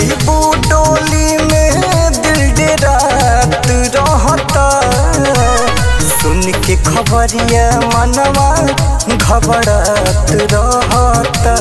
जईबू डोली में दिल डेरात रहता सुन के खबरिया मनवा घबरात रहता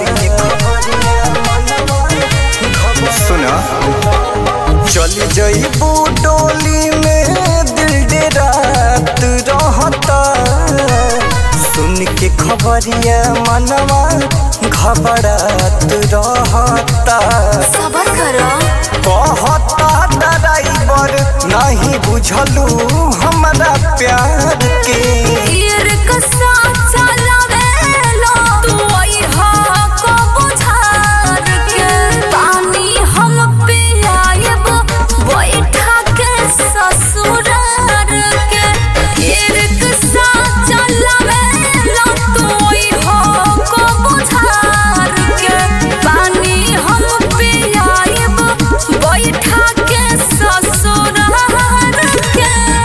सुना चल जईबू डोली में दिल डेरात रहता सुन के खबरिया मनवा घबरात रहता सबर करो कहता ड्राइवर नहीं बुझलू हमरा प्यार के ईर कसा चलावेलो तू अइहा को बुझार के पानी हम पियाएब बैठा के ससुरार के ईर कसा चलावेलो तू अइहा को बुझार के पानी हम पियाएब बैठा के ससुरार के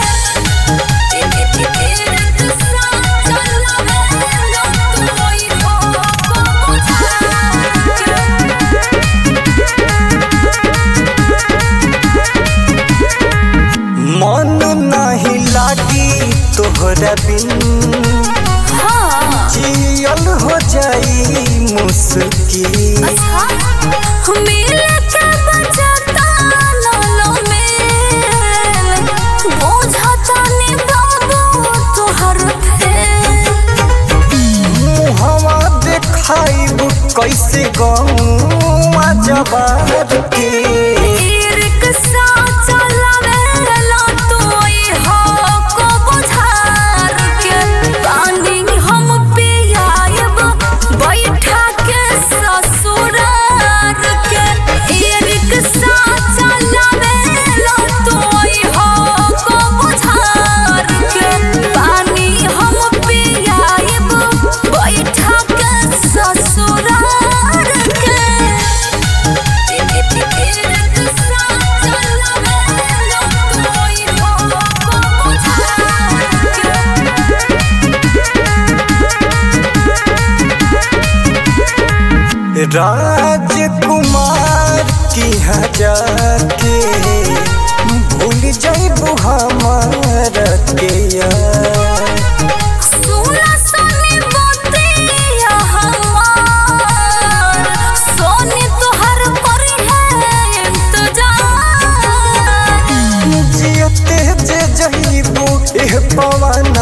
मन नहीं लागी तोहरा बिन जियल हो जाई मुश्किल मुहवा देखाइब कैसे गौआ जबार के बैठा के ससुरार के ई रिक्शा चलावेला तोई हो को बुझार के पानी हम पियाएब बैठा के ससुरार के ई रिक्शा चलावेला तोई हो को बुझार के राजकुमार की हजार के भूल जाइबू हमार के यार सोना सोनी मोतिया हमार सोनी तोहर परी है इंतजार जियते जे जइबू एह पवन